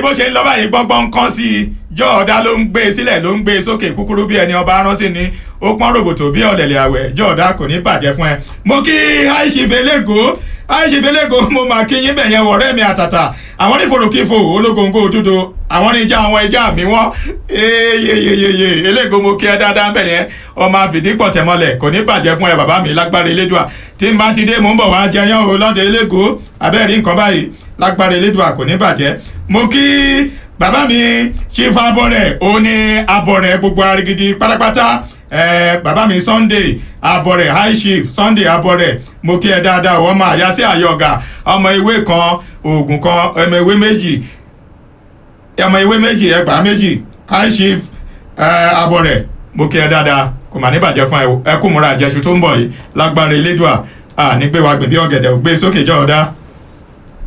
bó ṣe ń lọ báyìí gbọ́ngbọ́n kan sí i jọ̀ọ́dá ló ń gbé e sílẹ̀ ló ń gbé e sókè kúkúrú bí ẹni ọba ránṣẹ́ ni ó pọ́n rògbòtò bí ọ̀lẹ̀lẹ̀ àwẹ̀ jọ̀ọ́dá kò ní bàjẹ́ fún ẹ. mo kí àìsífẹ́ lẹ́gọ̀ọ́ àìsífẹ́ lẹ́gọ̀ọ́ mo máa kí yín bẹ̀yẹn wọ̀rẹ́ mi àtàtà àwọn ní forokifo ológongo òdodo àwọn ní ìjà àwọn ìjà mi wọ́n eyeyeyeye elégo mo kí ẹ dáadáa bẹ̀yẹn ọmọ àfìdípọ̀ tẹ̀mọ́lẹ̀ kò ní bàjẹ́ fún ẹ bàbá mi lágbára elédùà tí n bá ti dé mò ń bọ̀ wá jẹyàn o lọ́dẹ elégo abẹ́rẹ́ nǹkan báyìí lágbára elédùà kò ní bàjẹ́ mo kí bàbá mi chief abọ́rẹ̀ ó ní abọ́rẹ̀ gbogbo arigidi pátápátá eh, bàbá mi sunday abọ́rẹ̀ high chief sunday abọ́rẹ̀ mo kí ẹ dáadáa wọ́n máa yá sí àyọ̀gà ọmọ ewé kan oògùn kan ọmọ ewé méjì ọmọ ewé méjì ẹgbàá méjì high chief eh, abọ́rẹ̀ mo kí ẹ dáadáa kò mà ní bàjẹ́ fún ẹ ẹ kú múra àjẹsù tó ń bọ̀ yìí lágbára elédùà à ní gbé wa gbìn bí ọ̀gẹ̀dẹ̀ ò gbé sókè jọ́ ọ̀dá.